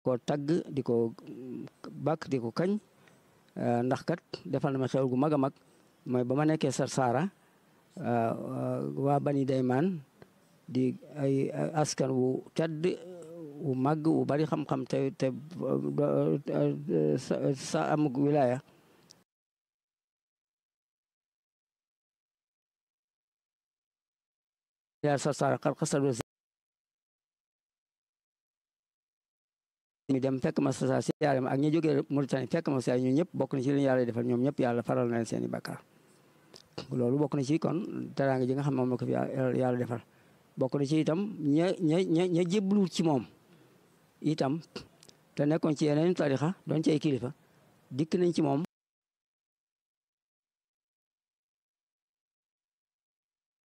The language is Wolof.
ko tagg di ko bàkk di ko kañ ndax kat defal na ma xew gu mag a mag mooy ba ma nekkee sar saara waa bani daymaan di ay askan wu tedd wu màgg wu bari xam-xam te te sa amug wilaya yaa sar saara xar xasal mi dem fekk ma sa si yaare ma ak ñi jógee Mauritanie fekk ma sa ñun ñëpp bokk na ci li yàlla defal ñoom ñëpp yàlla faral na leen seen i bakkaar loolu bokk na ci kon teraanga ji nga xam moom la ko fi yàlla defal bokk na ci itam ña ña ña ña jébbalu ci moom itam te nekkoon ci yeneen tarixa doon ci ay kilifa dikk nañ ci moom